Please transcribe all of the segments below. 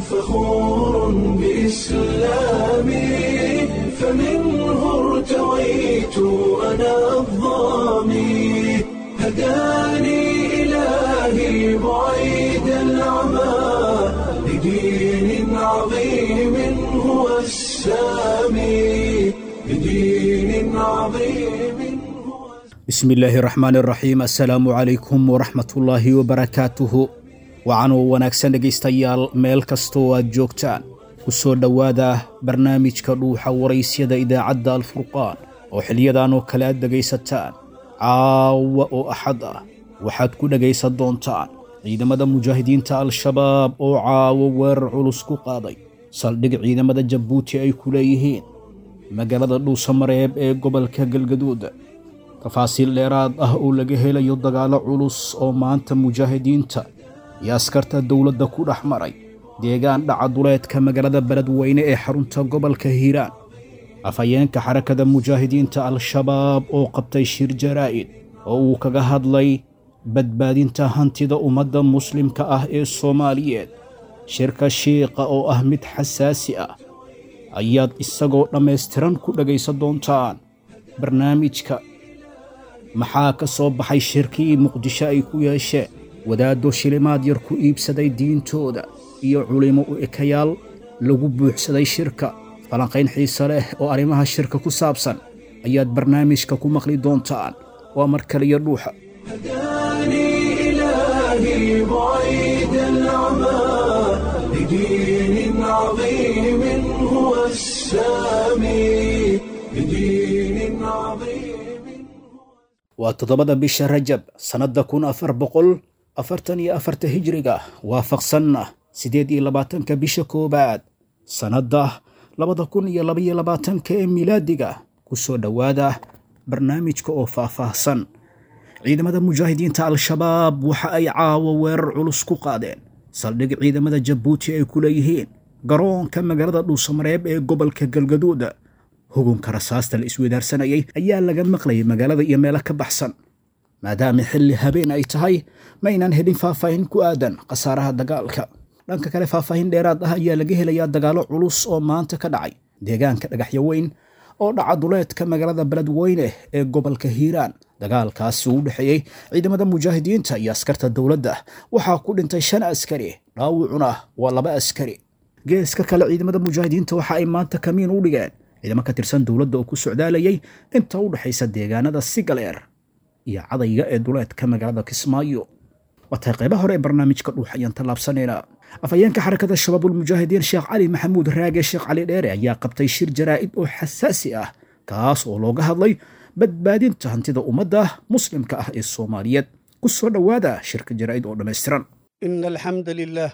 فخور بإسلامي فمنه ارتويت أنا الضامي هداني إلهي بعيد العمى لدين عظيم هو السامي لدين عظيم هو bismi illaahi raxmaan raxiim assalaamu calaykum waraxmatullaahi wabarakaatuhu wacanoo wanaagsan dhegaystayaal meel kastoo aad joogtaan ku soo dhowaada barnaamijka dhuuxa waraysyada idaacadda alfurqaan oo xiliyadan oo kale aad dhegaysataan caawa oo axad ah waxaad ku dhegaysan doontaan ciidamada mujaahidiinta al-shabaab oo caawo weerar culus ku qaaday saldhig ciidamada jabuuti ay ku leeyihiin magaalada dhuusamareeb ee gobolka galgaduud tafaasiil dheeraad ah oo laga helayo dagaallo culus oo maanta mujaahidiinta iyo askarta dowladda ku dhex maray deegaan dhaca duleedka magaalada beledweyne ee xarunta gobolka hiiraan afhayeenka xarakada mujaahidiinta al-shabaab oo qabtay shir jaraa'id oo uu kaga hadlay badbaadinta hantida ummadda muslimka ah ee soomaaliyeed shirka shiiqa oo ah mid xasaasi ah ayaad isagoo dhammaystiran ku dhegaysan doontaan barnaamijka maxaa ka soo baxay shirkii muqdisho ay ku yeesheen wadaaddo shilimaad yar ku iibsaday diintooda iyo culimo u ekayaal lagu buuxsaday shirka falanqayn xiise leh oo arrimaha shirka ku saabsan ayaad barnaamijka ku maqli doontaan waa mar kaliya dhuuxa هداني إلهي بعيد العمى لدين عظيم هو السامي لدين عظيم waa toddobada bisha rajab sannadda kun afar boqol afartan iyo afarta hijriga waafaqsanna siddeed iyo labaatanka bisha koowaad sannadda labada kun iyo labaiyo labaatanka ee milaadiga ku soo dhowaada barnaamijka oo faahfaahsan ciidamada mujaahidiinta al-shabaab waxa ay caawo weerar culus ku qaadeen saldhig ciidamada jabuuti ay ku leeyihiin garoonka magaalada dhuusamareeb ee gobolka galgaduud hugunka rasaasta la isweydaarsanayay ayaa laga maqlayay magaalada iyo meelo ka baxsan maadaama xilli habeen ay tahay ma aynaan helin faahfaahin ku aadan khasaaraha dagaalka dhanka kale faahfaahin dheeraad ah ayaa laga helayaa dagaallo culus oo maanta ka dhacay deegaanka dhagaxyo weyn oo dhaca duleedka magaalada beledweyne ee gobolka hiiraan dagaalkaasi uu u dhexeeyey ciidamada mujaahidiinta iyo askarta dowladda waxaa ku dhintay shan askari dhaawucuna waa laba askari geeska kale ciidamada mujaahidiinta waxa ay maanta kamiin u dhigeen ciidamo ka tirsan dowladda oo ku socdaalayay inta u dhexaysa deegaanada sigaleer iyo cadayga ee duleedka magaalada kismaayo waatay qaybaha hore ee barnaamijka dhuux ayaan tallaabsanaynaa afhayeenka xarakada shabaabulmujaahidiin sheekh cali maxamuud raage sheekh cali dheere ayaa qabtay shir jaraa'id oo xasaasi ah kaas oo looga hadlay badbaadinta hantida ummadda muslimka ah ee soomaaliyeed ku soo dhowaada shirka jaraa'id oo dhammaystiran إن الحمد لله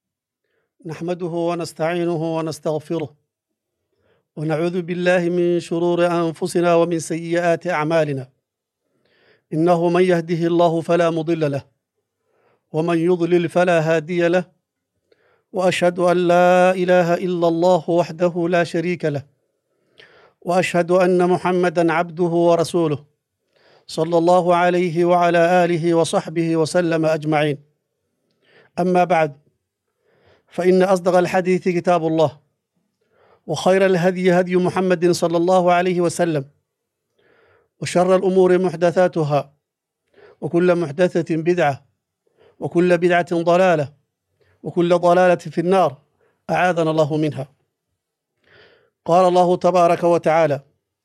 نحمده ونستعينه ونستغفره ونعوذ بالله من شرور أنفسنا ومن سيئات أعمالنا إنه من يهده الله فلا مضل له ومن يضلل فلا هادي له وأشهد أن لا إله إلا الله وحده لا شريك له وأشهد أن محمدا عبده ورسوله صلى الله عليه وعلى آله وصحبه وسلم أجمعين أما بعد فإن أصدق الحديث كتاب الله وخير الهدي هدي محمد صلى الله عليه وسلم وشر الأمور محدثاتها وكل محدثة بدعة وكل بدعة ضلالة وكل ضلالة في النار أعاذنا الله منها قال الله تبارك وتعالى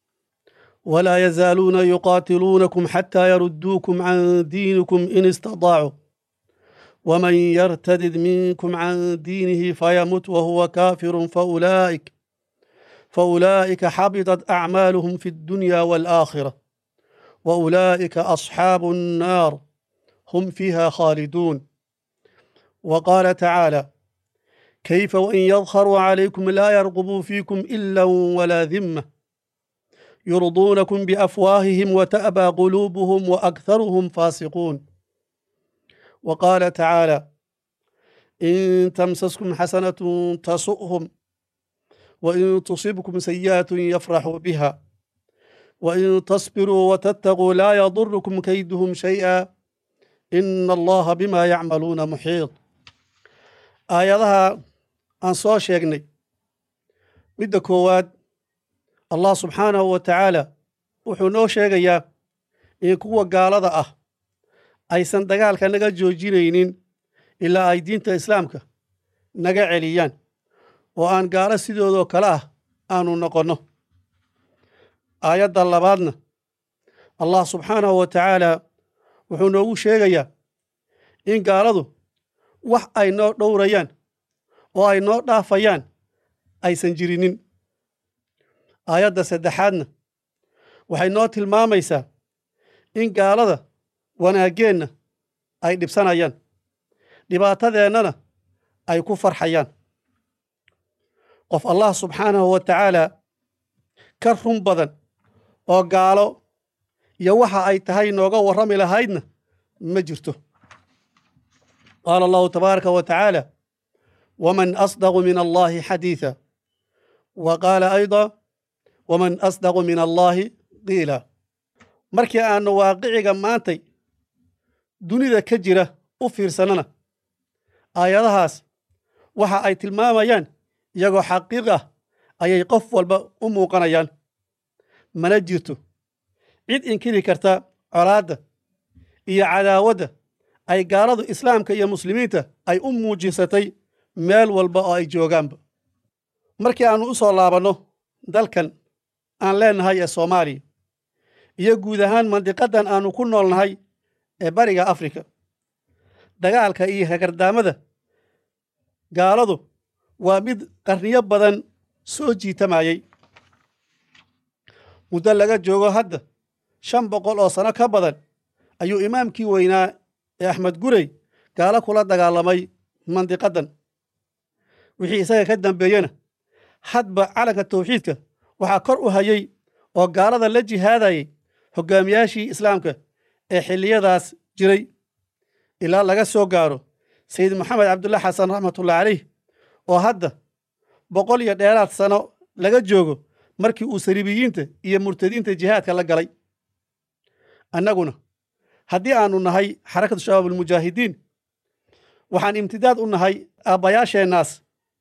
ولا يزالون يقاتلونكم حتى يردوكم عن دينكم إن استطاعوا ومن يرتدد منكم عن دينه فيمت وهو كافر فأولئك فأولئك حبطت أعمالهم في الدنيا والآخرة وأولئك أصحاب النار هم فيها خالدون وقال تعالى كيف وإن يظهروا عليكم لا يرقبوا فيكم إلا ولا ذمة يرضونكم بأفواههم وتأبى قلوبهم وأكثرهم فاسقون وقال تعالى إن تمسسكم حسنة تسؤهم وإن تصبكم سيئة يفرحوا بها وإن تصبروا وتتقوا لا يضركم كيدهم شيئا إن الله بما يعملون محيط aayadaha aan soo sheegnay midda koowaad allah subxaanahu wa tacaala wuxuu noo sheegayaa in kuwa gaalada ah aysan dagaalka naga joojinaynin ilaa ay diinta islaamka naga celiyaan oo aan gaalo sidoodoo kale ah aanu noqonno aayadda labaadna allah subxaanahu wa tacaala wuxuu noogu sheegayaa in gaaladu wax ay noo dhowrayaan oo ay noo dhaafayaan aysan jirinin aayadda saddexaadna waxay noo tilmaamaysaa in gaalada wanaaggeenna ay dhibsanayaan dhibaatadeennana ay ku farxayaan qof allah subxaanahu wa tacaala ka run badan oo gaalo iyo waxa ay tahay nooga warrami lahaydna ma jirto qaala allahu tabaaraka wa tacaala waman asdaqu min allahi xadiitha wa qaala ayda waman asdaqu min allahi qiila markii aannu waaqiciga maantay dunida ka jira u fiirsannana aayadahaas waxa ay tilmaamayaan iyagoo xaqiiq ah ayay qof walba u muuqanayaan mana jirto cid inkiri karta colaadda iyo cadaawadda ay gaaladu islaamka iyo muslimiinta ay u muujisatay meel walba oo ay joogaanba markii aannu u soo laabanno dalkan aan leennahay ee soomaaliya iyo guud ahaan mandiqaddan aannu ku noolnahay ee bariga afrika dagaalka iyo hagardaamada gaaladu waa mid qarniyo badan soo jiitamayey muddo laga joogo hadda shan boqol oo sano ka badan ayuu imaamkii weynaa ee axmed gurey gaalo kula dagaalamay mandiqaddan wixii isaga ka dambeeyena hadba calanka tawxiidka waxaa kor u hayey oo gaalada la jihaadayay hoggaamiyaashii islaamka ee xilliyadaas jiray ilaa laga soo gaaro sayid moxamed cabdulla xasan raxmatullahi caleyh oo hadda boqol iyo dheeraad sano laga joogo markii uu saliibiyiinta iyo murtadiinta jihaadka la galay annaguna haddii aannu nahay xarakatu shabaabulmujaahidiin waxaan imtidaad u nahay aabbayaasheennaas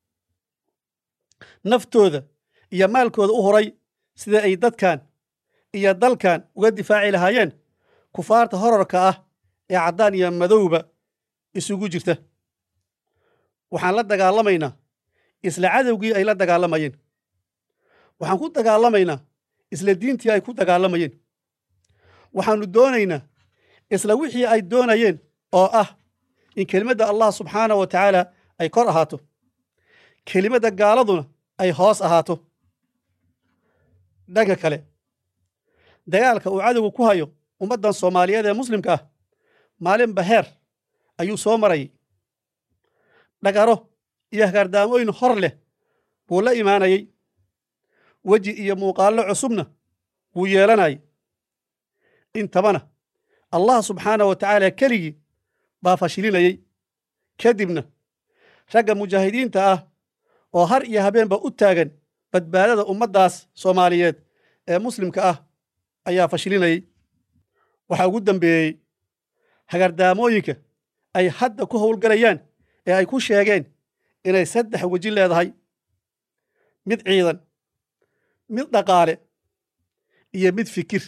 naftooda iyo maalkooda u horay sida ay dadkan iyo dalkan uga difaaci lahaayeen kufaarta horarka ah ee caddaan iyo madowba isugu jirta waxaan la dagaalamaynaa isla cadowgii ay la dagaalamayeen waxaan ku dagaalamaynaa isla diintii ay ku dagaalamayeen waxaannu doonaynaa isla wixii ay doonayeen oo ah in kelimadda allah subxaanah wa tacaala ay kor ahaato kelimadda gaaladuna ay hoos ahaato dhanka kale dagaalka uu cadowgu ku hayo ummaddan soomaaliyeed ee muslimka ah maalinba heer ayuu soo marayay dhagaro iyo hagaardaamooyin hor leh buu la imaanayey weji iyo muuqaallo cusubna wuu yeelanayay intabana allah subxaanah wa tacaala keligii baa fashilinayey kadibna ragga mujaahidiinta ah oo har iyo habeenba u taagan badbaadada ummaddaas soomaaliyeed ee muslimka ah ayaa fashilinayey waxaa ugu dambeeyey hagardaamooyinka ay hadda ku howlgalayaan ee ay ku sheegeen inay saddex weji leedahay mid ciidan mid dhaqaale iyo mid fikir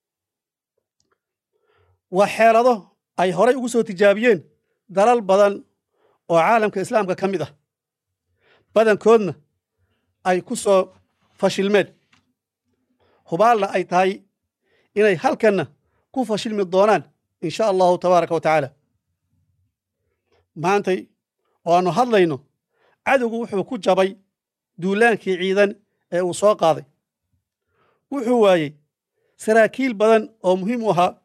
waa xeelado ay horay ugu soo tijaabiyeen dalal badan oo caalamka islaamka ka mid ah badankoodna ay ku soo fashilmeen hubaalna ay tahay inay halkanna ku fashilmi doonaan in sha allahu tabaaraka wa tacaala maantay oo aannu hadlayno cadowgu wuxuu ku jabay duulaankii ciidan ee uu soo qaaday wuxuu waayey saraakiil badan oo muhiim u ahaa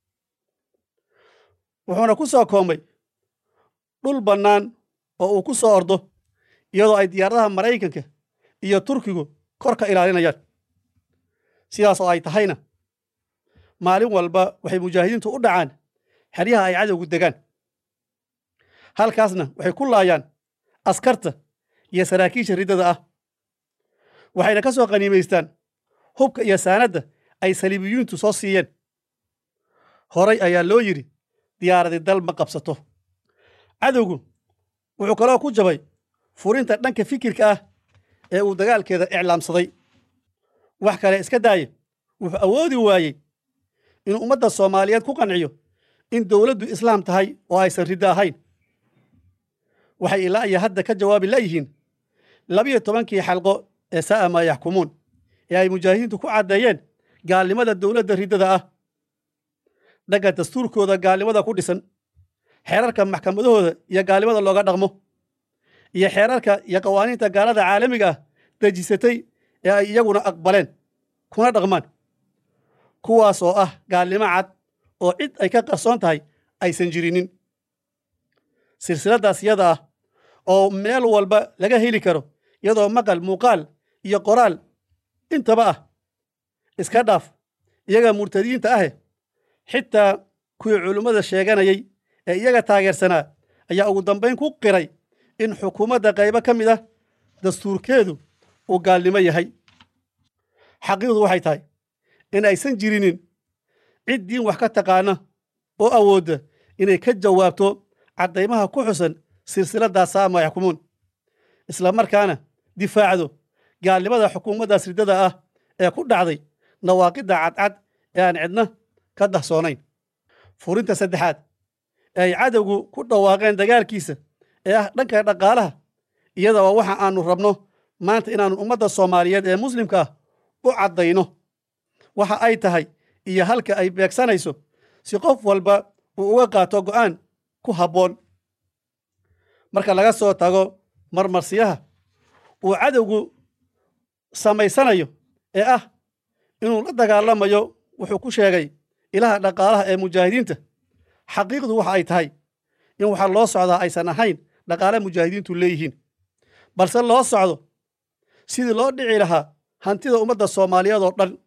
wuxuuna ku soo koomay dhul bannaan oo uu ku soo ordo iyadoo ay diyaaradaha maraykanka iyo turkigu kor ka ilaalinayaan sidaas oo ay tahayna maalin walba waxay mujaahidiintu u dhacaan xeryaha ay cadowgu degaan halkaasna waxay ku laayaan askarta iyo saraakiisha riddada ah waxayna ka soo qaniimaystaan hubka iyo saanadda ay saliibiyiintu soo siiyeen horay ayaa loo yidhi diyaaradi dal ma qabsato cadowgu wuxuu kaloo ku jabay furinta dhanka fikirka ah ee uu dagaalkeeda iclaamsaday wax kale iska daaye wuxuu awoodi waayey inuu ummadda soomaaliyeed ku qanciyo in dowladdu islaam tahay oo aysan riddo ahayn waxay ilaa iyo hadda ka jawaabi la'yihiin labiyo tobankii xalqo ee saa'a maa yaxkumuun ee ay mujaahidiintu ku caddeeyeen gaalnimada dowladda riddada ah dhagga dastuurkooda gaalnimada ku dhisan xeerarka maxkamadahooda iyo gaalnimada looga dhaqmo iyo xeerarka iyo qawaaniinta gaalada caalamiga ah dejisatay ee ay iyaguna aqbaleen kuna dhaqmaan kuwaas oo ah gaalnimo cad oo cid ay ka qarsoon tahay aysan jirinin silsiladaas iyada ah oo meel walba laga heli karo iyadoo maqal muuqaal iyo qoraal intaba ah iska dhaaf iyaga murtadiinta ahe xitaa kuwii culummada sheeganayay ee iyaga taageersanaa ayaa ugu dambayn ku qiray in xukuumadda qaybo ka mid ah dastuurkeedu uu gaalnimo yahay xaqiiqdu waxay tahay in aysan jirinin cid diin wax ka taqaana oo awoodda inay ka jawaabto caddaymaha ku xusan silsiladdaas saama yaxkumuun isla markaana difaacdo gaalnimada xukuumaddaas riddada ah ee ku dhacday nawaaqidda cadcad ee aan cidna ka dahsoonayn furinta saddexaad ee ay cadowgu ku dhawaaqeen dagaalkiisa ee ah dhanka dhaqaalaha iyada waa waxa aanu rabno maanta inaannu ummadda soomaaliyeed ee muslimka ah u caddayno waxa ay tahay iyo halka ay beegsanayso si qof walba uu uga qaato go'aan ku habboon marka laga soo tago marmarsiyaha uu cadowgu samaysanayo ee ah inuu la dagaalamayo wuxuu ku sheegay ilaha dhaqaalaha ee mujaahidiinta xaqiiqdu waxa ay tahay in waxaa loo socdaa aysan ahayn dhaqaale mujaahidiintu leeyihiin balse loo socdo sidii loo dhici lahaa hantida ummadda soomaaliyeed oo dhan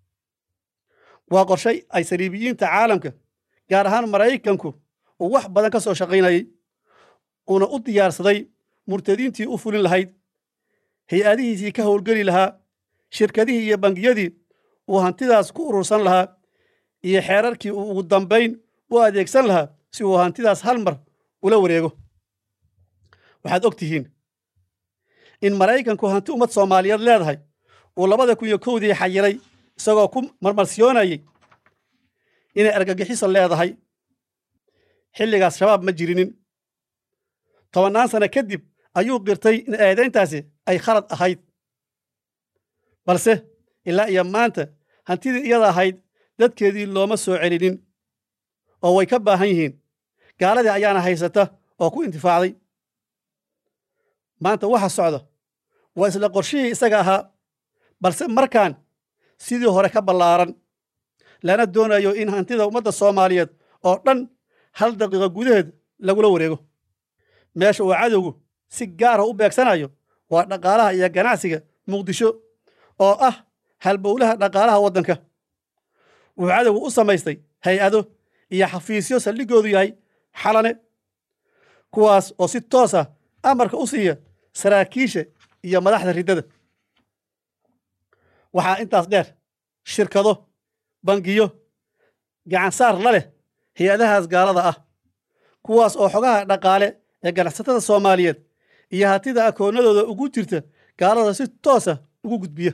waa qorshay ay saliibiyiinta caalamka gaar ahaan maraykanku uu wax badan ka soo shaqaynayey uuna u diyaarsaday murtadiintii u fulin lahayd hay-adihiisii ka howlgeli lahaa shirkadihii iyo bangiyadii uu hantidaas ku urursan lahaa iyo xeerarkii uu ugu dambayn u adeegsan lahaa si uu hantidaas hal mar ula wareego waxaad og tihiin in maraykanku hanti ummad soomaaliyeed leedahay uu labada kun iyo kowdii xayiray isagoo ku marmarsiyoonayey inay argagixiso leedahay xilligaas shabaab ma jirinin tobannaan sano kadib ayuu qirtay in eedayntaasi ay khalad ahayd balse ilaa iyo maanta hantidii iyada ahayd dadkeedii looma soo celinin oo way ka baahan yihiin gaaladii ayaana haysata oo ku intifaacday maanta waxa socda waa isla qorshihii isaga ahaa balse markaan sidii hore ka ballaaran lana doonayo in hantida ummadda soomaaliyeed oo dhan hal daqiiqo gudaheed lagula wareego meesha uu cadowgu si gaara u beegsanayo waa dhaqaalaha iyo ganacsiga muqdisho oo ah halbowlaha dhaqaalaha waddanka wuxuu cadowgu u samaystay hay-ado iyo xafiisyo saldhiggoodu yahay xalane kuwaas oo si toos ah amarka u siiya saraakiisha iyo madaxda riddada waxaa intaas dheer shirkado bangiyo gacansaar la leh hay-adahaas gaalada ah kuwaas oo xogaha dhaqaale ee ganacsatada soomaaliyeed iyo hatida akoonnadooda ugu jirta gaalada si toosa ugu gudbiya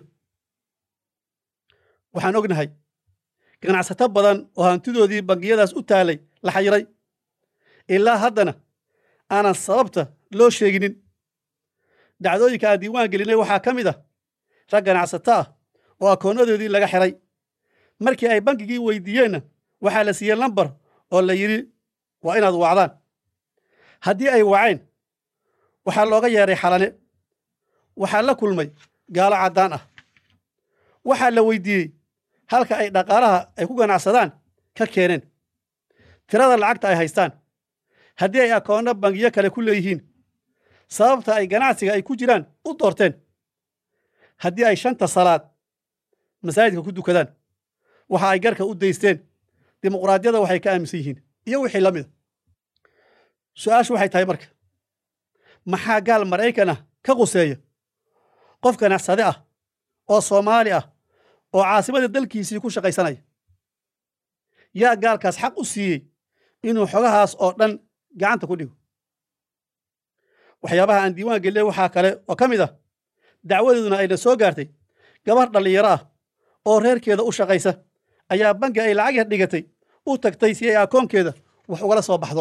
waxaan ognahay ganacsato badan oo hantidoodii bangiyadaas u taalay la xayiray ilaa haddana aanan sababta loo sheeginin dhacdooyinka aan diiwaan gelinay waxaa ka mid ah rag ganacsato ah oo akoonnadoodii laga xiray markii ay bankigii weydiiyeenna waxaa la siiyey lambar oo la yidhi waa inaad wacdaan haddii ay waceen waxaa looga yeedhay xalane waxaa la kulmay gaalo caddaan ah waxaa la weydiiyey halka ay dhaqaalaha ay ku ganacsadaan ka keeneen tirada lacagta ay haystaan haddii ay akoonno bangiyo kale ku leeyihiin sababta ay ganacsiga ay ku jiraan u doorteen haddii ay shanta salaad masaajidka ku dukadaan waxa ay garka u daysteen dimuqraadiyada waxay ka aaminsan yihiin iyo wixii la mida su-aashu waxay tahay marka maxaa gaal maraykan ah ka quseeya qof ganacsade ah oo soomaali ah oo caasimadii dalkiisii ku shaqaysanaya yaa gaalkaas xaq u siiyey inuu xogahaas oo dhan gacanta ku dhigo waxyaabaha aan diiwaan gelinay waxaa kale oo ka mid ah dacwadeeduna ayna soo gaartay gabar dhallinyaro ah oo reerkeeda u shaqaysa ayaa bangi ay lacag yar dhigatay u tagtay si ay akoonkeeda wax ugala soo baxdo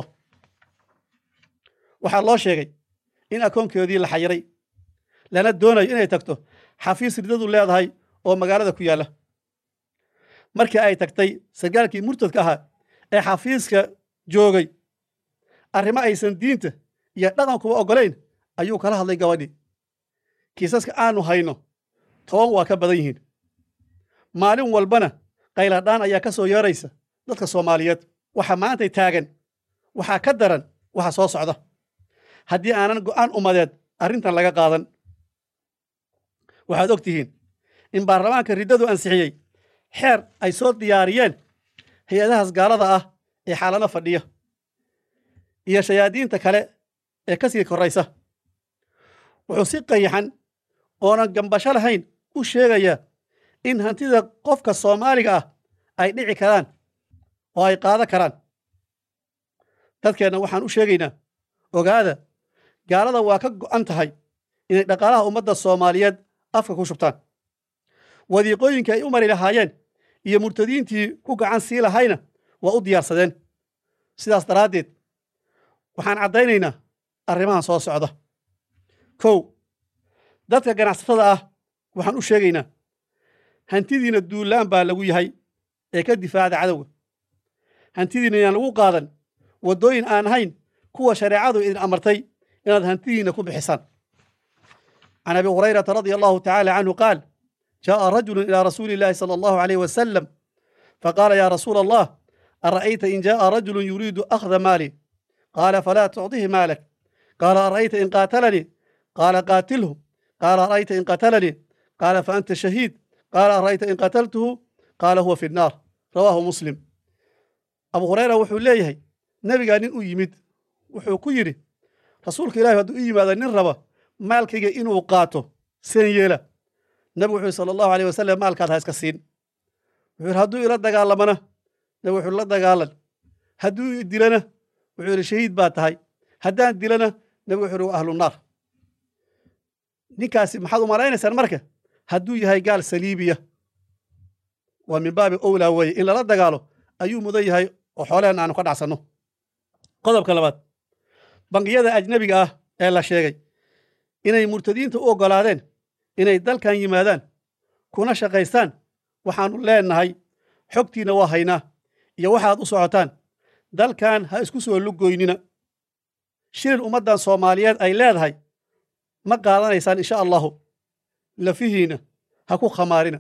waxaa loo sheegay in akoonkeedii la xayiray lana doonayo inay tagto xafiis ridadu leedahay oo magaalada ku yaalla markii ay tagtay sargaalkii murtadka ahaa ee xafiiska joogay arrimo aysan diinta iyo dhaqankuba oggolayn ayuu kala hadlay gabadhii kiisaska aanu hayno toban waa ka badan yihiin maalin walbana qayladhaan ayaa ka soo yeeraysa dadka soomaaliyeed waxa maantay taagan waxaa ka daran waxa soo socda haddii aanan go'aan ummadeed arrintan laga qaadan waxaad og tihiin in baarlamaanka riddadu ansixiyey xeer ay soo diyaariyeen hay-adahaas gaalada ah ee xaalado fadhiya iyo shayaadiinta kale ee ka sii korraysa wuxuu si qayaxan oonan gambasho lahayn u sheegayaa in hantida qofka soomaaliga ah ay dhici karaan oo ay qaado karaan dadkeenna waxaan u sheegaynaa ogaada gaalada waa ka go'an tahay inay dhaqaalaha ummadda soomaaliyeed afka ku shubtaan wadiiqooyinkii ay u mari lahaayeen iyo murtadiintii ku gacan sii lahayna waa u diyaarsadeen sidaas daraaddeed waxaan caddaynaynaa arrimahan soo socda kow dadka ganacsatada ah waxaan u sheegaynaa hantidiina duullaan baa lagu yahay ee ka difaacda cadowga hantidiina inaan lagu qaadan waddooyin aan ahayn kuwa shareecadu idin amartay inaad hantidiina ku bixisaan can abi hurayrata radia allahu tacaala canhu qaal jaaءa rajulu ilى rasuuli اllahi salى allahu alayh wasalam faqaala ya rasuula allah ara'ayta in jaaءa rajulu yuriidu akhda maali qaala falaa tucطihi maalak qaala ara'ayta in qaatalanii qaala qaatilhu qaala ara'ayta in qatalanii qaala faanta shahiid qaala ara'ayta in qataltuhu qaala huwa fi nnaar rawaahu muslim abu hurayra wuxuu leeyahay nebigaa nin u yimid wuxuu ku yidhi rasuulka ilahi hadduu u yimaado nin raba maalkayga inuu qaato seen yeela nebigu wuxuu yhi sala allahu aleyh wasalam maalkaad ha iska siin wuxuu yidhi hadduu ila dagaalamana nebigu wuxuu la dagaalan hadduu dilana wuxuu yidhi shahiid baa tahay haddaan dilana nebigu wuxuu yidhi waa ahlu naar ninkaasi maxaad u malaynaysaan marka hadduu yahay gaal saliibiya waa min baabi owlaa weeye in lala dagaalo ayuu mudan yahay oo xoolehen aanu ka dhacsanno qodobka labaad bangiyada ajnebiga ah ee la sheegay inay murtadiinta u oggolaadeen inay dalkan yimaadaan kuna shaqaystaan waxaannu leennahay xogtiinna waa haynaa iyo waxaad u socotaan dalkan ha isku soo lugoynina shilin ummaddan soomaaliyeed ay leedahay ma qaadanaysaan insha allahu lafihiinna ha ku khamaarina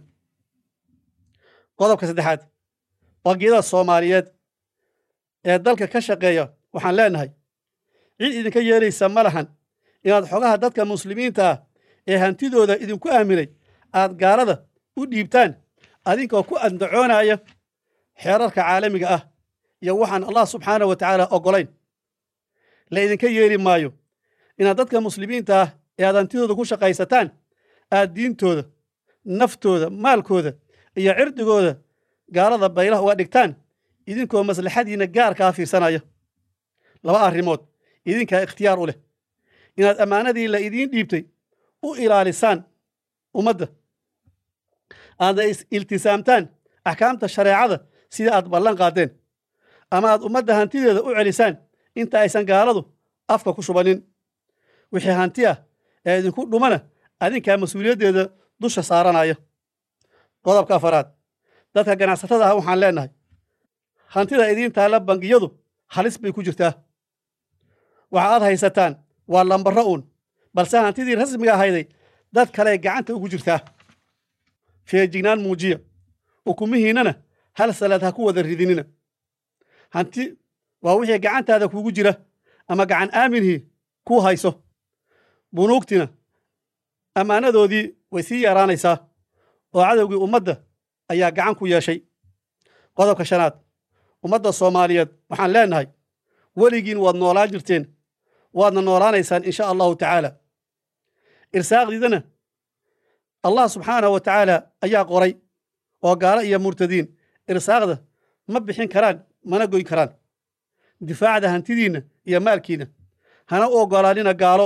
qodobka saddexaad bangiyada soomaaliyeed ee dalka ka shaqeeya waxaan leennahay cid idinka yeelaysa ma lahan inaad xogaha dadka muslimiinta ah ee hantidooda idinku aaminay aad gaalada u dhiibtaan adinkoo ku andacoonaya xeerarka caalamiga ah iyo waxaan allah subxaanah wa tacaala oggolayn la idinka yeeli maayo inaad dadka muslimiinta ah ee aad hantidooda ku shaqaysataan aad diintooda naftooda maalkooda iyo cirdigooda gaalada baylaha uga dhigtaan idinkoo maslaxadiinna gaarkaa fiirsanaya laba arrimood idinkaa ikhtiyaar u leh inaad ammaanadii la idiin dhiibtay u ilaalisaan ummadda aadna iltisaamtaan axkaamta shareecada sida aad ballan qaadeen ama aad ummadda hantideeda u celisaan inta aysan gaaladu afka ku shubanin wixii hanti ah ee idinku dhumana adinkaa mas-uuliyaddeeda dusha saaranaya qodobka afaraad dadka ganacsatada ah waxaan leennahay hantida idiin taalla bangiyadu halis bay ku jirtaa waxa aad haysataan waa lambarro uun balse hantidii rasmiga ahayday dad kale gacanta ugu jirtaa feejignaan muujiya ukumihiinnana hal salaad ha ku wada ridinina hanti waa wixii gacantaada kuugu jira ama gacan aaminhii kuu hayso bunuugtina ammaanadoodii way sii yaraanaysaa oo cadowgii ummadda ayaa gacan ku yeeshay qodobka shanaad ummadda soomaaliyeed waxaan leennahay weligiin waad noolaan jirteen waadna noolaanaysaan insha allahu tacaala irsaaqdiidana allah subxaanahu wa tacaala ayaa qoray oo gaalo iyo murtadiin irsaaqda ma bixin karaan mana goyn karaan difaacda hantidiinna iyo maalkiinna hana u oggolaanina gaalo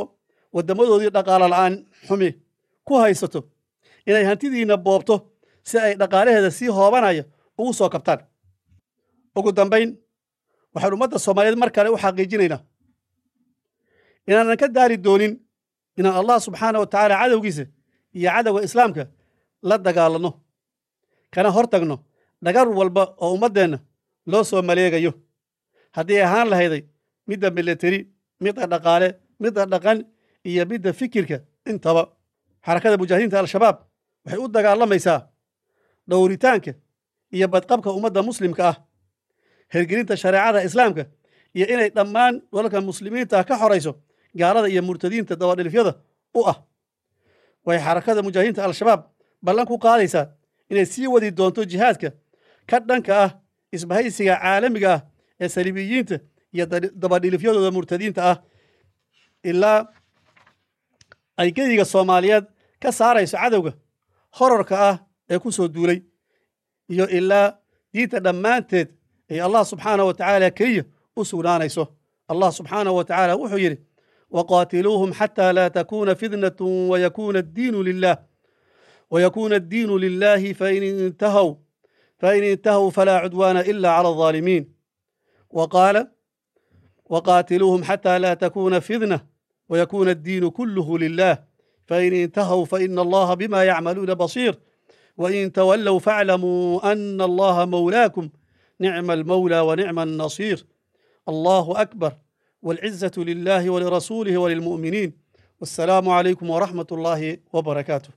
waddamadoodii dhaqaalo la'aan xumi ku haysato inay hantidiinna boobto si ay dhaqaalaheeda sii hoobanaya ugu soo kabtaan ugu dambayn waxaan ummadda soomaaliyeed mar kale u xaqiijinaynaa inaanan ka daari doonin inaan allah subxaana wa tacaala cadowgiisa iyo cadowga islaamka la dagaalanno kana hor tagno dhagar walba oo ummaddeenna loo soo maleegayo haddii ahaan lahayday midda milateri midda dhaqaale midda dhaqan iyo midda fikirka intaba xarakada mujaahidiinta al-shabaab waxay u dagaalamaysaa dhowritaanka iyo badqabka ummadda muslimka ah hergelinta shareecada islaamka iyo inay dhammaan dalalka muslimiinta ka xorayso gaalada iyo murtadiinta dabadhilifyada u ah way xarakada mujaahidiinta al-shabaab ballan ku qaadaysaa inay sii wadi doonto jihaadka ka dhanka ah isbahaysiga caalamiga ah ee saliibiyiinta iyo dabadhilifyadooda murtadiinta ah ilaa ay gediga soomaaliyeed ka saarayso cadowga horarka ah ee ku soo duulay iyo ilaa diinta dhammaanteed ay allah subxaanah wa tacaala keliya u sugnaanayso allah subxaanahu wa tacaala wuxuu yidhi waqaatiluuhum xataa laa takuuna fitnatu wayakuuna addiinu lilah ويكون الدين لله فإن انتهوا فإن انتهوا فلا عدوان إلا على الظالمين وقال وقاتلوهم حتى لا تكون فتنة ويكون الدين كله لله فإن انتهوا فإن الله بما يعملون بصير وإن تولوا فاعلموا أن الله مولاكم نعم المولى ونعم النصير الله أكبر والعزة لله ولرسوله وللمؤمنين والسلام عليكم ورحمة الله وبركاته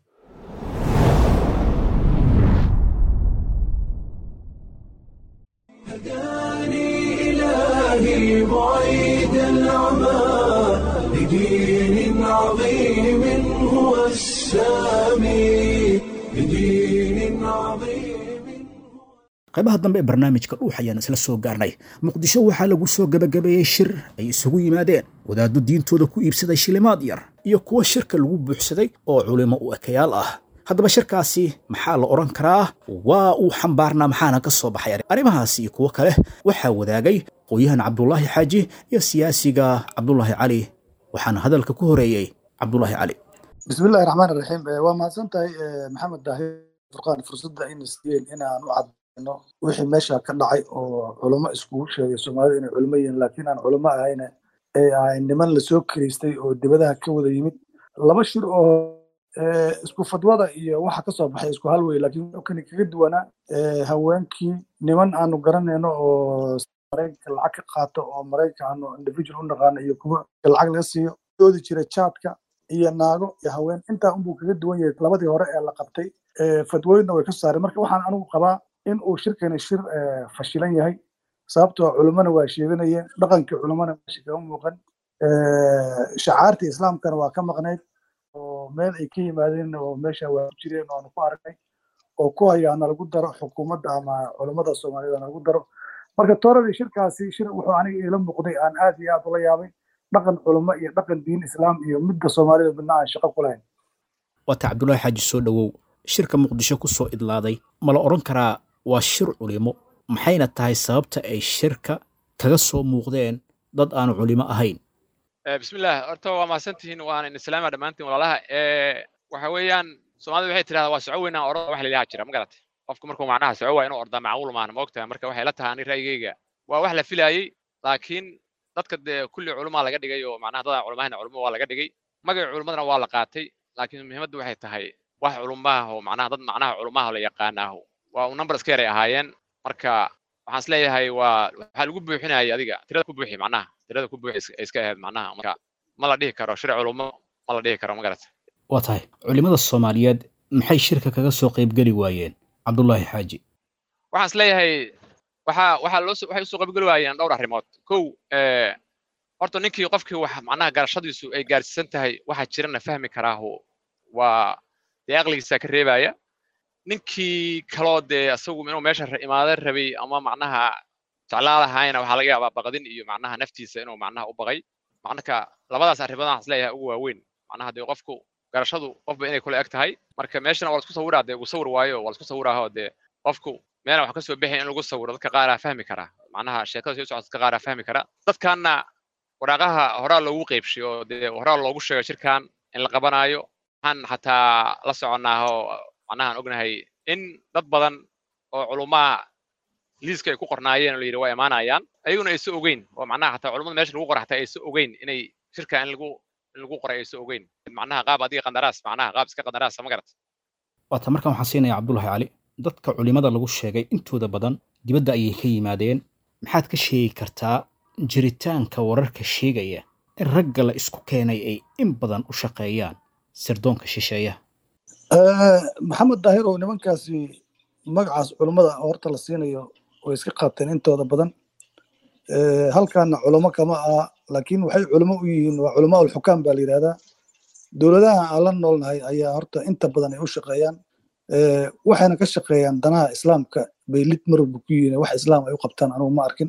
هداني إلهي بعيد العمى لدين عظيم هو السامي لدين عظيم qaybaha dambe ee barnaamijka dhuux ayaan isla soo gaarnay muqdisho waxaa lagu soo gebagabeeyey shir ay isugu yimaadeen wadaaddo diintooda ku iibsaday shilimaad yar iyo kuwa shirka lagu buuxsaday oo culimo u ekayaal ah haddaba shirkaasi maxaa la odhan karaa waa uu xambaarnaa maxaana ka soo baxay arrimahaas iyo kuwo kale waxaa wadaagay qoyahan cabdulaahi xaaji iyo siyaasiga cabdulaahi cali waxaana hadalka ku horeeyey cabdulaahi cali bismillahi raxmaan raxiim waa mahadsan tahay maxamed daahir furqaan fursadda ina siiyeen inaan u cadayno wixii meesha ka dhacay oo culamo iskugu sheegay soomaalida inay culamo yihiin laakiin aan culamo ahayna ee ahay niman lasoo kiriistay oo dibadaha ka wada yimid laba shir oo isku fadwada iyo waxa kasoo baxay isku hal wey laakiin kani kaga duwanaa haweenkii niman aanu garanayno oo maraykanka lacag ka qaato oo maraykanka aanu individual u naqaano iyo kuwa lacag laga siiyo doodi jira jaadka iyo naago iyo haween intaa unbuu kaga duwan yahay labadii hore ee la qabtay fadwooyinna way ka saareen marka waxaan anigu qabaa in uu shirkani shir fashilan yahay sababtoo culimmona waa sheeganayeen dhaqankii culimmona meesha kama muuqan shacaartii islaamkana waa ka maqnayd oo meel ay ka yimaadeen oo meesha waa ku jireen oo aanu ku aragnay oo ku hayaa nalagu daro xukuumadda ama culimmada soomaaliyed nalagu daro marka tooradii shirkaasi shir wuxuu aniga iila muuqday aan aad iyo aad ula yaabay dhaqan culimo iyo dhaqan diin islaam iyo midda soomaalida midna aan shaqo ku lahayn waata cabdulaahi xaaji soo dhowow shirka muqdisho ku soo idlaaday ma la odhan karaa waa shir culimo maxayna tahay sababta ay shirka kaga soo muuqdeen dad aan culimo ahayn bismillaah horta waa mahadsantihiin waan in islaama dhammaantiin walaalaha waxa weeyaan soomaalida waxay tidhahdaa waa soco weynaan orada wax lailaha jira ma garatay qofku markuu macnaha soco waa inuu ordaa macquul maana ma ogtahay marka waxay la tahay ani ra'yigayga waa wax la filaayey laakiin dadka dee kulli culumaa laga dhigay oo macnaha dadaan culumahayna culimo waa laga dhigay magaca culumadana waa la qaatay laakiin muhiimaddu waxay tahay wax culumaah oo macnaha dad macnaha culumaha la yaqaanaaho waa uu number iska yaray ahaayeen marka waxaan is leeyahay waa waxaa lagu buuxinayay adiga tirada ku buuxi macnaha tirada ku buuxi iska ahayd macnaha marka ma la dhihi karo shir culumo ma la dhihi karo ma garata waa tahay culimmada soomaaliyeed maxay shirka kaga soo qaybgeli waayeen cabdulaahi xaaji waxaan is leeyahay waxaa waxaa loo waxay usoo qaybgeli waayeen dhowr arrimood kow horta ninkii qofkii wax macnaha garashadiisu ay gaarsiisan tahay waxa jirana fahmi karaahu waa dee aqligiisa ka reebaya ninkii kaloo dee asagu inuu meesha imaada rabay ama macnaha jeclaa lahaayna waxaa laga yaabaa baqdin iyo macnaha naftiisa inuu macnaha u baqay marka labadaas arrimood waxaan isleeyahay ugu waaweyn macnaha dee qofku garashadu qofba inay kula eg tahay marka meeshana waa lasku sawiraa dee uu sawir waayo waa lasku sawiraaho dee qofku meelna wax kasoo bixin in lagu sawiro dadka qaaraa fahmi karaa macnaha sheekada soo socota dadka qaaraa fahmi kara dadkaana waraaqaha horaa loogu qeybshay oo dee horaa loogu sheegay shirkan in la qabanaayo waxaan xataa la soconnaa oo macnaha aan ognahay in dad badan oo culumaa liiska ay ku qornaayeen oo la yidhi waa imaanayaan ayaguna aysa ogeyn oo macnaha xataa culummada meesha lagu qora xataa aysa ogeyn inay shirka in lagu in lagu qoray aysa ogeyn macnaha qaab adiga qandaraas macnaha qaab iska qandaraasa ma garat waata markan waxaan siinaya cabdulahi cali dadka culimada lagu sheegay intooda badan dibadda ayay ka yimaadeen maxaad ka sheegi kartaa jiritaanka wararka sheegaya in ragga la isku keenay ay in badan u shaqeeyaan sirdoonka shisheeyaha maxamed daahir oo nimankaasi magacaas culummada horta la siinayo way iska qaateen intooda badan halkaana culamo kama aha laakiin waxay culamo u yihiin waa culamaa ulxukaam baa la yidhahdaa dowladaha aan la noolnahay ayaa horta inta badan ay u shaqeeyaan waxayna ka shaqeeyaan danaha islaamka bay lid marwalba ku yihiin wax islaam ay u qabtaan anugu ma arkin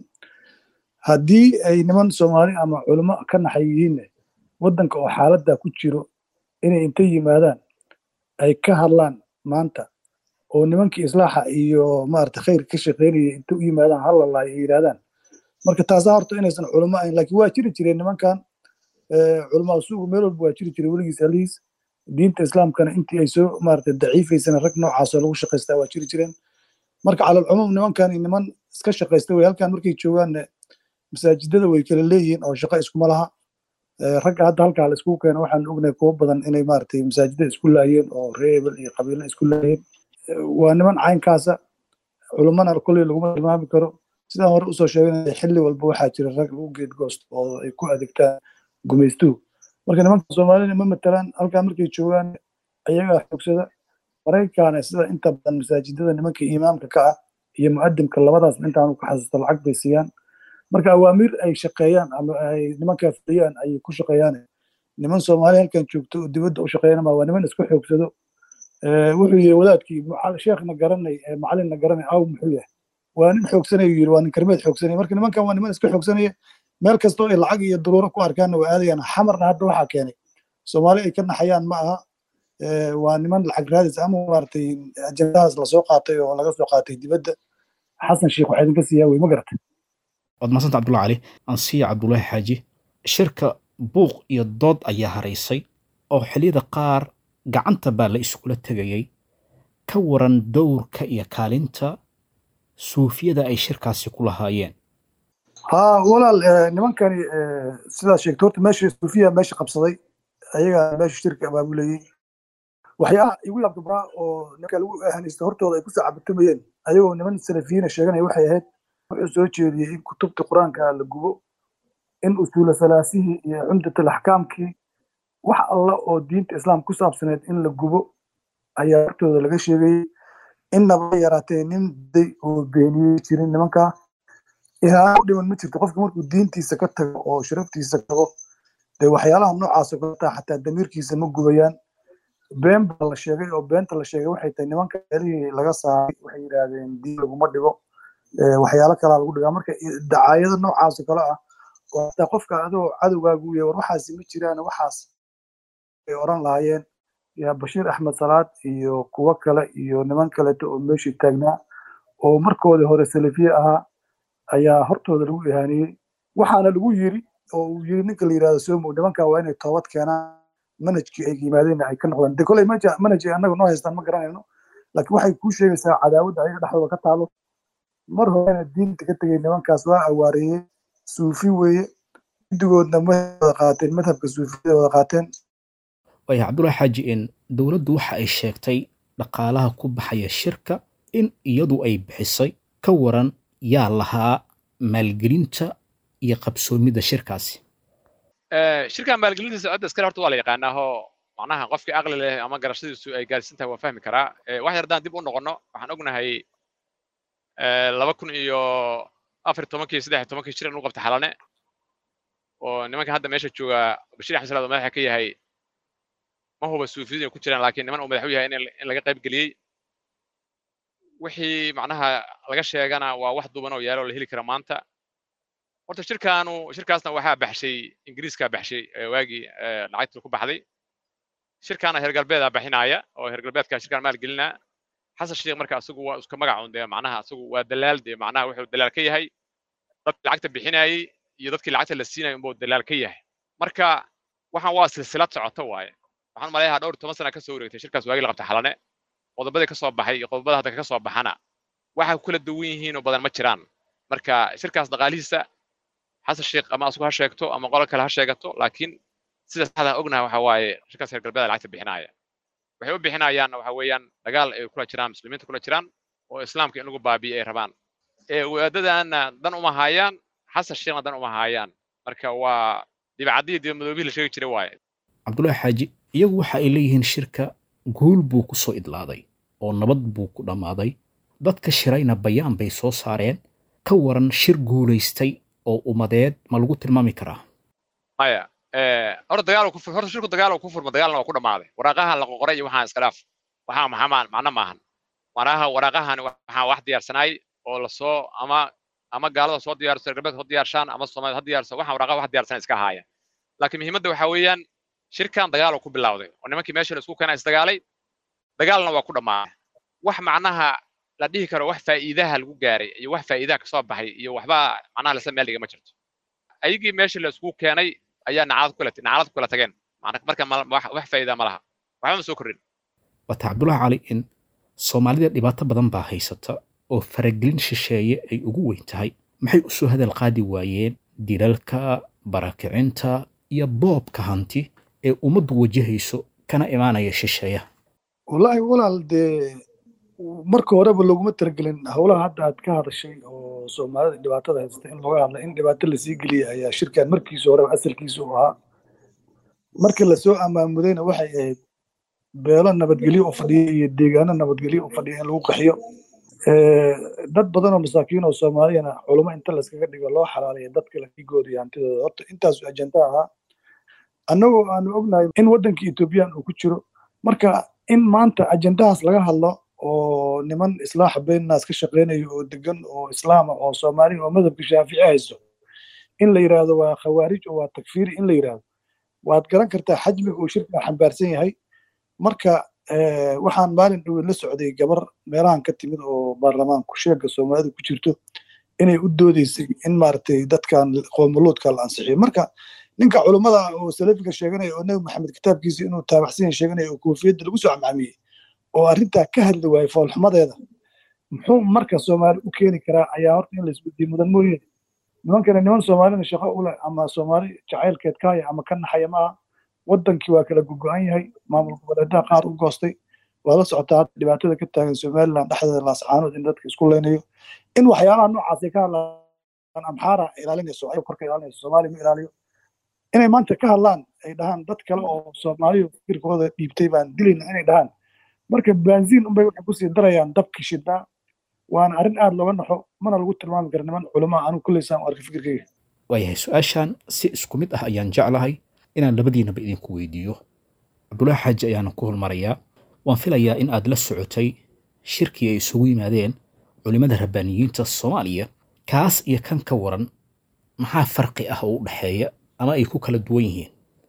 haddii ay niman soomaali ama culamo ka naxay yihiinne waddanka oo xaaladda ku jiro inay inta yimaadaan ay ka hadlaan maanta oo nimankii islaaxa iyo maarata khayr ka shaqeynaya inta u yimaadaan hallalaayo ay yidhahdaan marka taasaa horta inaysan culamo ahayn laakiin waa jiri jireen nimankan culamaa suugu meel walba waa jiri jiray weligiis alihiis diinta islaamkana intii ay soo maarata daciifaysana rag noocaasoo lagu shaqaystaa waa jiri jireen marka calalcumuum nimankan niman iska shaqaysta wey halkan markay joogaanne masaajidada way kala leeyihiin oo shaqo iskuma laha ragga hadda halkaa la iskugu keeno waxaan ognahay kuwo badan inay maaragtay masaajidada isku laayeen oo reer ebel iyo qabiilo isku laayeen waa niman caynkaasa culummana kolley laguma tilmaami karo sidaan hore usoo sheeganaya xilli walba waxaa jira rag lagu geedgoosto oo ay ku adeegtaan gumaystuhu marka nimanka soomaalida ma matalaan halkaa markay joogaan ayagaa xoogsada maraykaana sida inta badan masaajidada nimanka imaamka ka ah iyo mu'adimka labadaas intaanu ka xasuusta lacag bay siiyaan marka awaamiir ay shaqeeyaan ama ay nimankaa fuliyaan ayay ku shaqeeyaan niman soomaali halkan joogto oo dibadda u shaqeeyanama waa niman isku xoogsado wuxuu yihi wadaadkii sheekhna garanay macalinna garanay aw muxuu yahay waa nin xoogsanaya yiri waa nin karmeed xoogsanaya marka nimankan waa niman iska xoogsanaya meel kastoo ay lacag iyo duruuro ku arkaanna waa aadayaan xamarna hadda waxaa keenay soomaali ay ka naxayaan ma aha waa niman lacag raadis ama maaragtay ajendahaas lasoo qaatay oo laga soo qaatay dibadda xasan sheekh waxaa idinka siiyaa wey ma garatay waad mahadsanta cabdullahi cali ansiya cabdullaahi xaaji shirka buuq iyo dood ayaa haraysay oo xilliyada qaar gacanta baa la iskula tegayay ka waran dowrka iyo kaalinta suufiyada ay shirkaasi ku lahaayeen ha walaal nimankani sidaad sheegtay horta meesha suufiya meesha qabsaday ayagaa meesha shirka abaabulayey waxyaalaha igu yaabka baraa oo nimanka lagu ahanaysta hortooda ay ku sacabatumayeen ayagoo niman salafiyiina sheeganaya waxay ahayd wuxuu soo jeediyey in kutubta qur-aanka la gubo in usuula salaasihii iyo cumdatul axkaamkii wax alla oo diinta islaam ku saabsaneed in la gubo ayaa hortooda laga sheegayey innaba yaraatee nin day oo beeniyey jirin nimankaa ihaano u dhiman ma jirto qofka markuu diintiisa ka tago oo sharaftiisa tago dee waxyaalaha noocaasoo kaleta xataa damiirkiisa ma gubayaan been baa la sheegay oo beenta la sheegay waxay tahay nimanka meelihii laga saaray waxay yidhaahdeen diin laguma dhigo waxyaalo kalaa lagu dhigaa marka dacaayado noocaasoo kale ah oo hataa qofka adoo cadowgaagu yahay war waxaasi ma jiraan waxaas ay oran lahaayeen yaa bashiir axmed salaad iyo kuwo kale iyo niman kaleto oo meeshii taagnaa oo markoodii hore salafiye ahaa ayaa hortooda lagu ihaaniyey waxaana lagu yiri oo uu yiri ninka la yidhahdo somo nimankan waa inay toobad keenaan manhajkii ay yimaadeenna ay ka noqdaan de koley manhaj ay annaga noo haystaan ma garanayno laakiin waxay kuu sheegaysaa cadaawadda ayaga dhexdooda ka taalo mar horena diinta ka tegay nimankaas waa awaareeyey suufi weeye guddigoodna ma wada qaateen madhabka suufiyada wada qaateen waaya cabdullahi xaaji in dowladdu waxa ay sheegtay dhaqaalaha ku baxaya shirka in iyadu ay bixisay ka waran yaa lahaa maalgelinta iyo qabsoomidda shirkaasi shirkan maalgelintiisa cidda iskale horta waa la yaqaanaa oo macnaha qofkii aqli leh ama garashadiisu ay gaarsiin tahay waa fahmi karaa wax yar haddaan dib u noqonno waxaan ognahay laba kun iyo afar tobankii saddex tobankii shir in u qabta xalane oo nimanka hadda meesha jooga bashiir axmed salaad oo madaxa ka yahay ma huba suufiyadu inay ku jiraan laakiin niman uu madax u yahay in laga qayb geliyey wixii macnaha laga sheegana waa wax duuban oo yaalo oo la heli kara maanta horta shirkaanu shirkaasna waxaa baxshay ingiriiskaa baxshay waagii lacagtii ku baxday shirkaana heer galbeedaa baxinaya oo heer galbeedka shirkaan maal gelinaa xasan sheekh marka asagu waa iska magacun dee macnaha asagu waa dalaal dee macnaha wuxuu dalaal ka yahay dadkii lacagta bixinayey iyo dadkii lacagta la siinayo unbuu dalaal ka yahay marka waxaan waa silsilad socoto waaye waxaan maleeyahaa dhowr toban sana ka soo wareegtay shirkaas waagii la qabta xalane qodobadii ka soo baxay iyo qodobada hadda ka soo baxana waxay ku kala duwan yihiin oo badan ma jiraan marka shirkaas dhaqaalihiisa xasan sheekh ama asugu ha sheegto ama qolo kale ha sheegato laakiin sida saxda ognahay waxa waaye shirkaas reer galbeeda lacagta bixinaya waxay u bixinayaanna waxa weeyaan dagaal ay kula jiraan muslimiinta kula jiraan oo islaamka in lagu baabi'iyo ay rabaan ee wadaadadaana dan uma haayaan xasan sheekhna dan uma haayaan marka waa dibacadii dibamadoobihii la sheegi jiray waaye cabdullaahi xaaji iyagu waxa ay leeyihiin shirka guul buu ku soo idlaaday oo nabad buu ku dhammaaday dadka shirayna bayaan bay soo saareen ka waran shir guulaystay oo ummadeed ma lagu tilmaami karaa maya horta dagaal ku horta shirku dagaal ku furma dagaalna waa ku dhammaaday waraaqahan la qoray iyo waxaan iska dhaaf waxaa maxamaan macno maahan waraaqaha waraaqahan waxaan wax diyaarsanaay oo lasoo ama ama gaalada soo diyaarso reer galbeed soo diyaarshaan ama soomaalida ha diyaarso waxaan waraaqaha wax diyaarsan iska ahaaya laakiin muhiimadda waxaa weeyaan shirkan dagaal ku bilowday oo nimankii meesha la isku keenay isdagaalay dagaalna waa ku dhammaaday wax macnaha la dhihi karo wax faa'iidaha lagu gaaray iyo wax faa'iidaha kasoo baxay iyo waxba macnaha lasla meel dhiga ma jirto ayagii meesha la isku keenay ayaa nacalad kula nacalad kula tageen marka wax faa'iida ma laha waxba ma soo kordhin wata cabdullaahi cali in soomaalida dhibaato badan baa haysata oo faragelin shisheeye ay ugu weyn tahay maxay u soo hadal qaadi waayeen dilalka barakicinta iyo boobka hanti ee ummaddu wajahayso kana imaanaya shisheeyaha wallaahi walaal dee marka horeba looguma talagelin howlaha hadda aad ka hadashay oo soomaalida dhibaatada haysta in looga hadla in dhibaato lasii geliya ayaa shirkan markiisa horeba asalkiisa u ahaa markii lasoo amaamudayna waxay ahayd beelo nabadgelyo u fadhiya iyo deegaano nabadgelyo u fadhiya in lagu qaxiyo dad badan oo masaakiin oo soomaaliyana culamo inta layskaga dhigo loo xalaalayo dadka ladigooda iyo hantidooda horta intaasu ajenda ahaa annagoo aanu ognahay in waddanka ethoobiyan uu ku jiro marka in maanta ajendahaas laga hadlo oo niman islaaxa beennaas ka shaqeynayo oo degan oo islaama oo soomaali oo madhabka shaafici haysto in la yidhaahdo waa khawaarij oo waa takfiiri in la yidhaahdo waad garan kartaa xajmiga uu shirka xambaarsan yahay marka waxaan maalin dhoweyn la socday gabar meelahan ka timid oo baarlamaanku sheega soomaalida ku jirto inay u doodeysay in maaragtay dadkan qoomuluudka la ansixiyo marka ninka culummada oo salafiga sheeganaya oo nebi maxamed kitaabkiisa inuu taabacsan yahay sheeganaya oo koofiyadda lagu soo camcamiyey oo arrintaa ka hadli waayey foolxumadeeda muxuu marka soomaali u keeni karaa ayaa horta in laisweydiiyo mudan mooye nimankana niman soomaalina shaqo u leh ama soomaali jacaylkeed ka haya ama ka naxaya maaha waddankii waa kala gogo-an yahay maamul goboleedaha qaar u goostay waa la socotaa dhibaatada ka taagan somaliland dhexdeeda laascaanood in dadka isku leynayo in waxyaalaha noocaasay ka hadlaan amxaara ilaalinayso ayag korka ilaalinayso soomaaliya ma ilaaliyo inay maanta ka hadlaan ay dhahaan dad kale oo soomaaliya fikirkooda dhiibtay baan dilayna inay dhahaan marka baanziin unbay waxay kusii darayaan dabkii shidnaa waana arrin aad looga naxo mana lagu tilmaami kara niman culama anigu kuleysaan u arka fikirkeyga waayahay su-aashan si isku mid ah ayaan jeclahay inaan labadiinaba idinku weydiiyo cabdullaahi xaaji ayaana ku holmarayaa waan filayaa in aad la socotay shirkii ay isugu yimaadeen culimmada rabbaaniyiinta soomaaliya kaas iyo kan ka waran maxaa farqi ah oo u dhexeeya ama ay ku kala duwan yihiin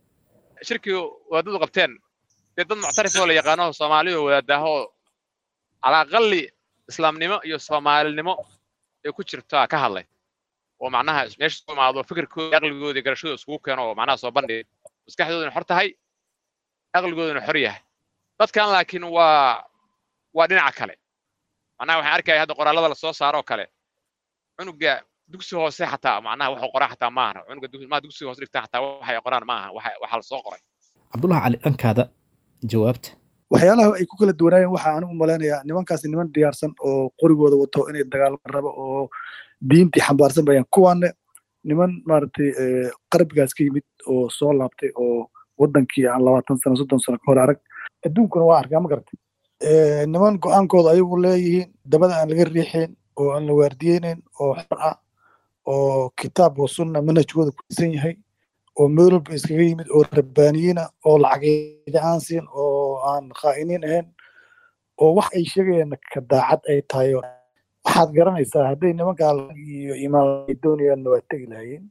shirkii wadaadadu qabteen dee dad muctarif oo la yaqaano soomaaliya oo wadaadaahoo calaaqalli islaamnimo iyo soomaalinimo ay ku jirtaa ka hadlay oo macnaha meesha isku imaado fikirkooda aqligooda iyo garashadooda iskugu keeno oo macnaha soo bandhigay maskaxdooduna xor tahay aqligooduna xor yahay dadkan laakiin waa waa dhinaca kale macnaha waxaan arkaya hadda qoraallada lasoo saaro oo kale cunuga dugsi hoose xataa macnaha waxuu qoraa xataa maaha cunuga maa dugsi hoose dhigtaa xataa waxay qoraan maaha waxa lasoo qoray cabdullahi cali dhankaada jawaabta waxyaalaha ay ku kala duwanaayeen waxaa anigu malaynayaa nimankaasi niman diyaarsan oo qorigooda wato inay dagaalman rabo oo diintii xambaarsan bayaan kuwaanne niman maaragtay qarbigaas ka yimid oo soo laabtay oo waddankii aan labaatan sano soddon sano ka hor arag adduunkuna waa arkaa ma garatay niman go-aankooda ayagu leeyihiin dabada aan laga riixayn oo aan la waardiyeynayn oo xor ah oo kitaab wa sunna manhajkooda ku dhisan yahay oo meel walba iskaga yimid oo rabbaaniyiina oo lacageyda aan siin oo aan khaa'iniin ahayn oo wax ay sheegayaan ka daacad ay tahay waxaad garanaysaa hadday nimankaa iyo imaam ay doonayaanna waa tegi lahayeen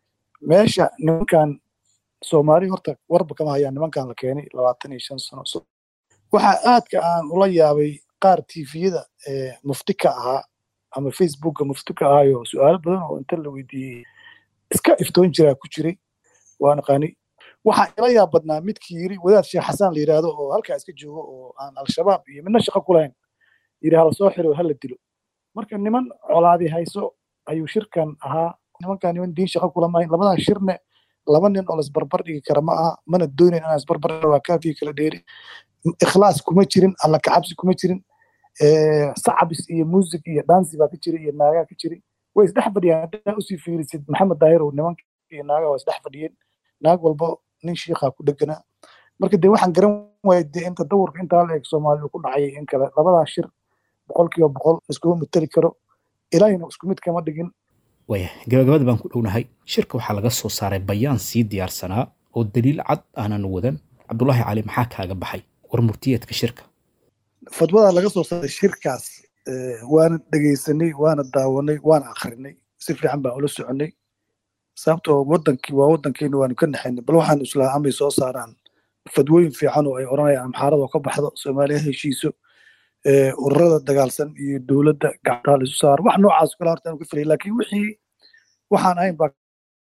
meesha nimankan soomaali horta warba kama hayaan nimankan la keenay labaatan iyo shan sano waxaa aadka aan ula yaabay qaar tifiyada mufti ka ahaa ama facebooka mufti ka ahaayo su-aalo badan oo inta la weydiiyey iska iftoon jiraa ku jiray waa naqaani waxaa ila yaab badnaa midkii yiri wadaad sheekh xasaan la yidhaahdo oo halkaa iska joogo oo aan al-shabaab iyo midna shaqo ku lahayn yidhi hala soo xiro hala dilo marka niman colaadi hayso ayuu shirkan ahaa nimankaa niman diin shaqo kula mahayn labadan shirne laba nin oo laisbarbar dhigi kara ma aha mana doonayn inaan isbarbar waa kaafii kala dheeri ikhlaas kuma jirin alla kacabsi kuma jirin sacabis iyo muusig iyo dansi baa ka jira iyo naagaa ka jiri way isdhex fadhiyaan haddaa usii fiirisid maxamed daahir oo nimanka iyo naagaa waa isdhex fadhiyeen naag walba nin shiikhaa ku dheganaa marka dee waxaan garan waayay dee inta dawrka intaa la eeg soomaaliya ku dhacayay in kale labadaa shir boqolkiiba boqol iskuma mateli karo ilaahina isku mid kama dhigin waaya gabagabada baan ku dhownahay shirka waxaa laga soo saaray bayaan sii diyaarsanaa oo daliil cad aanan wadan cabdulaahi cali maxaa kaaga baxay war murtiyeedka shirka fadwada laga soo saaray shirkaas waana dhegaysanay waana daawanay waana akrinay si fiican baan ula soconay sababtoo wadankii waa wadankeena waanu ka naxaynay bal waxaan islaa amay soo saaraan fadwooyin fiican oo ay odhanayaan amxaarada oo ka baxdo soomaaliya heshiiso ururada dagaalsan iyo dowladda gactaa la isu saaro wax noocaas kale horta aanu ka filay laakiin wixii waxaan ahayn baa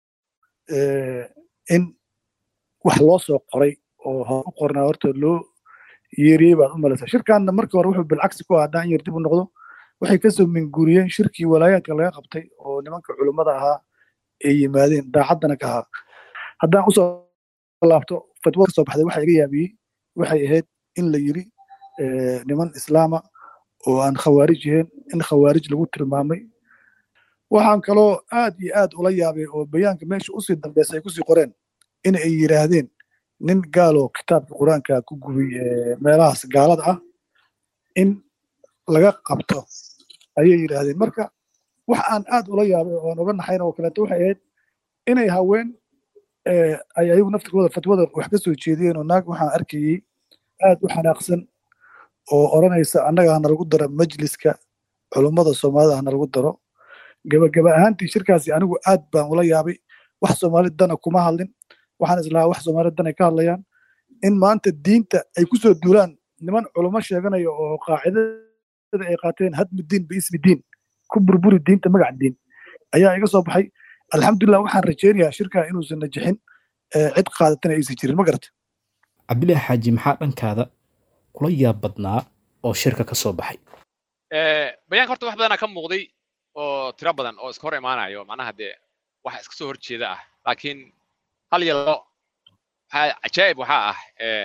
in wax loo soo qoray oo hor u qornaa horta loo yeeriyey baad u malaysaa shirkanna markii hore wuxuu bilcagsi ku ahaa daan yar dib u noqdo waxay kasoo minguriyeen shirkii walaayaadka laga qabtay oo nimanka culummada ahaa ay yimaadeen daacaddana ka ahaa haddaan usoo laabto fatwo kasoo baxday waxa iga yaabiyey waxay ahayd in la yiri niman islaama oo aan khawaarij ahayn in khawaarij lagu tilmaamay waxaan kaloo aad iyo aad ula yaabay oo bayaanka meesha usii dambaysa ay kusii qoreen in ay yidhaahdeen nin gaaloo kitaabka qur-aanka ku gubay meelahaas gaalada ah in laga qabto ayay yidhaahdeen marka wax aan aad ula yaabay oo aan uga naxayn oo kaleeto waxay ahayd inay haween ay ayagu naftirkooda fatwada wax ka soo jeediyeen oo naag waxaan arkayey aad u xanaaqsan oo odhanaysa annaga hana lagu daro majliska culummada soomaalida hana lagu daro gabagaba ahaantii shirkaasi anigu aad baan ula yaabay wax soomaali dana kuma hadlin waxaan islahaa wax soomaali dan ay ka hadlayaan in maanta diinta ay ku soo duulaan niman culummo sheeganaya oo qaacidada ay qaateen hadmu diin biismi diin ku burburi diinta magac diin ayaa iga soo baxay alxamdulilah waxaan rajaynayaa shirkaa inuusan najixin cid qaadatana aysan jirin ma garata cabdilaahi xaaji maxaa dhankaada kula yaab badnaa oo shirka ka soo baxay bayaanka horta wax badanaa ka muuqday oo tiro badan oo iska hor imaanayo macnaha dee waxa iska soo horjeeda ah laakiin hal iyo labo waxaa cajaa'ib waxaa ah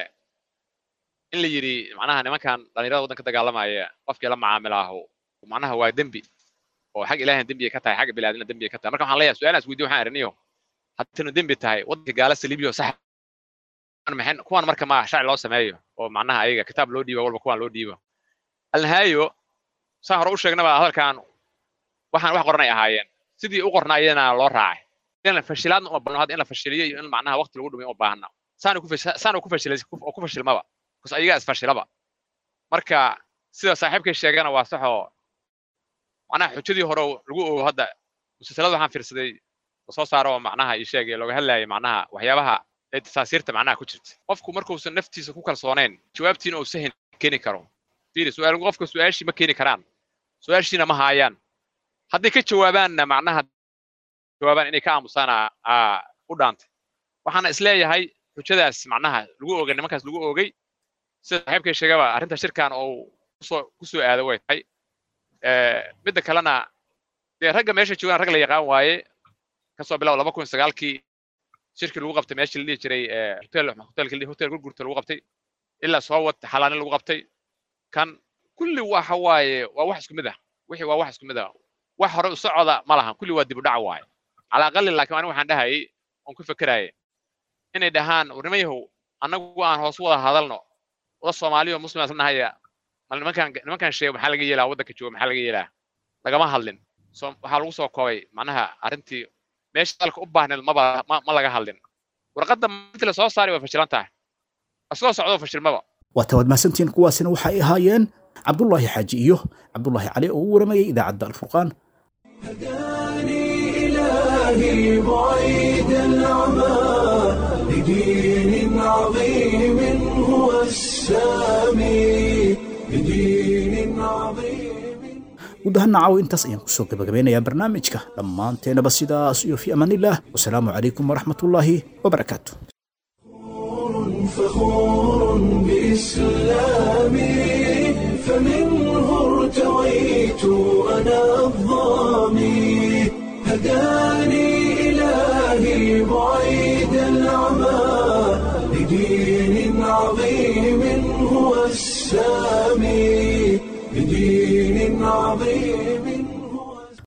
in la yidhi macnaha nimankan dhallinyarada waddanka dagaalamaya qofkii la macaamilaahu macnaha waa dembi oo xag ilaahina dembi ay ka tahay xagga biniaadina dembi ay ka tahay marka waxaan leeyahay su-aalaas weydiyo waxaan ariniyo haddaynu dembi tahay waddanka gaala saliibiyo sax maxay kuwan marka ma sharci loo sameeyo oo macnaha ayaga kitaab loo dhiibo walba kuwan loo dhiibo alnihaayo saan hore u sheegnaba hadalkan waxaan wax qoranay ahaayeen sidii u qornaayena loo raacay in la fashilaadna uma baahno hadda in la fashiliyo iyo in macnaha waqti lagu dhumiyo uma baahna saanu ku saanu ku fashilay oo ku fashilmaba kus ayaga isfashilaba marka sida saaxiibkay sheegana waa sax oo macnaha xujadii hore lagu ogo hadda musalsalada waxaan fiirsaday soo saaro oo macnaha ii sheegay looga hadlayay macnaha waxyaabaha ee tasaasiirta macnaha ku jirta qofku markuusan naftiisa ku kalsoonayn jawaabtiina uu sahin keeni karo fiiri su-aal qofka su-aashii ma keeni karaan su-aashiina ma haayaan hadday ka jawaabaanna macnaha jawaabaan inay ka aamusaana u dhaantay waxaana isleeyahay xujadaas macnaha lagu ogay nimankaas lagu ogay sida saaxiibkay sheegaba arrinta shirkan oo kusoo kusoo aado way tahay midda kalena dee ragga meesha joogaan rag la yaqaan waaye kasoo bilaabo laba kun sagaalkii shirkii lagu qabtay meeshii la dhihi jiray hotel hotelkii hotel gurgurta lagu qabtay ilaa soo wad xalaanin lagu qabtay kan kulli waxa waaye waa wax isku mid ah wixii waa wax isku mid ah wax hore u socoda ma lahan kulli waa dib u dhac waaye calaa aqali laakiin anigu waxaan dhahayay oon ku fekerayay inay dhahaan warnimayahow annagu aan hoos wada hadalno wada soomaaliyo muslim isla nahaya mal nimankan nimankan sheega maxaa laga yeelaa waddanka jooga maxaa laga yeelaa lagama hadlin so waxaa lagu soo koobay macnaha arrintii meesha dalka u baahneed maba ma, ma laga hadlin warqadda inta la soo saaray way fashilan tahay asagoo socdo fashilmaba waa tawaad mahadsantihiin kuwaasina waxay ahaayeen cabdullaahi xaaji iyo cabdullaahi cali oo u waramayay idaacadda alfurqaan هداني إلهي بعيد العمى لدين عظيم هو السامي لدين عظيم guud ahaan nacaw intaas ayaan kusoo gabagabeynayaa barnaamijka dhammaanteenaba sidaas iyo fi amaanillaah wasalaamu calaykum waraxmatullaahi wabarakaatu فخور بإسلامي فمنه ارتويت أنا الظامي هداني إلهي بعيد العمى لدين عظيم هو السامي لدين عظيم